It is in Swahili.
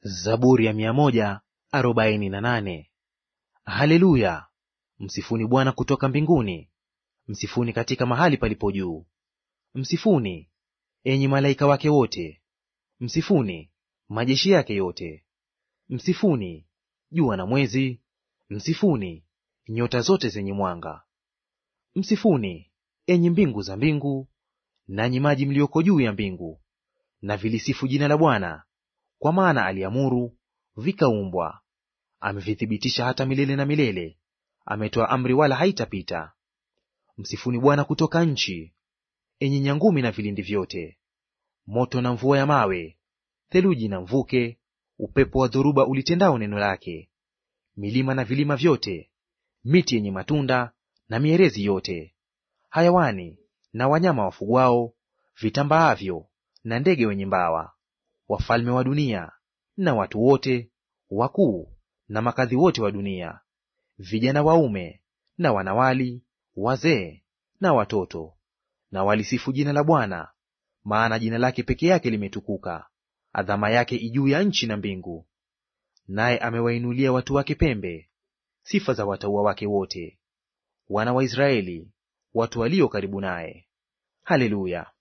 Zaburi ya mia moja arobaini na nane. Haleluya! Msifuni Bwana kutoka mbinguni, msifuni katika mahali palipo juu. Msifuni enyi malaika wake wote, msifuni majeshi yake yote. Msifuni jua na mwezi, msifuni nyota zote zenye mwanga. Msifuni enyi mbingu za mbingu, nanyi maji mlioko juu ya mbingu. Na vilisifu jina la Bwana, kwa maana aliamuru vikaumbwa. Amevithibitisha hata milele na milele, ametoa amri wala haitapita. Msifuni Bwana kutoka nchi, enyi nyangumi na vilindi vyote. Moto na mvua ya mawe, theluji na mvuke, upepo wa dhoruba ulitendao neno lake. Milima na vilima vyote, miti yenye matunda na mierezi yote, hayawani na wanyama wafugwao, vitambaavyo na ndege wenye mbawa, wafalme wa dunia na watu wote, wakuu na makadhi wote wa dunia, vijana waume na wanawali, wazee na watoto. Na walisifu jina la Bwana, maana jina lake peke yake limetukuka, adhama yake ijuu ya nchi na mbingu. Naye amewainulia watu wake pembe, sifa za watauwa wake wote, wana wa Israeli, watu walio karibu naye. Haleluya!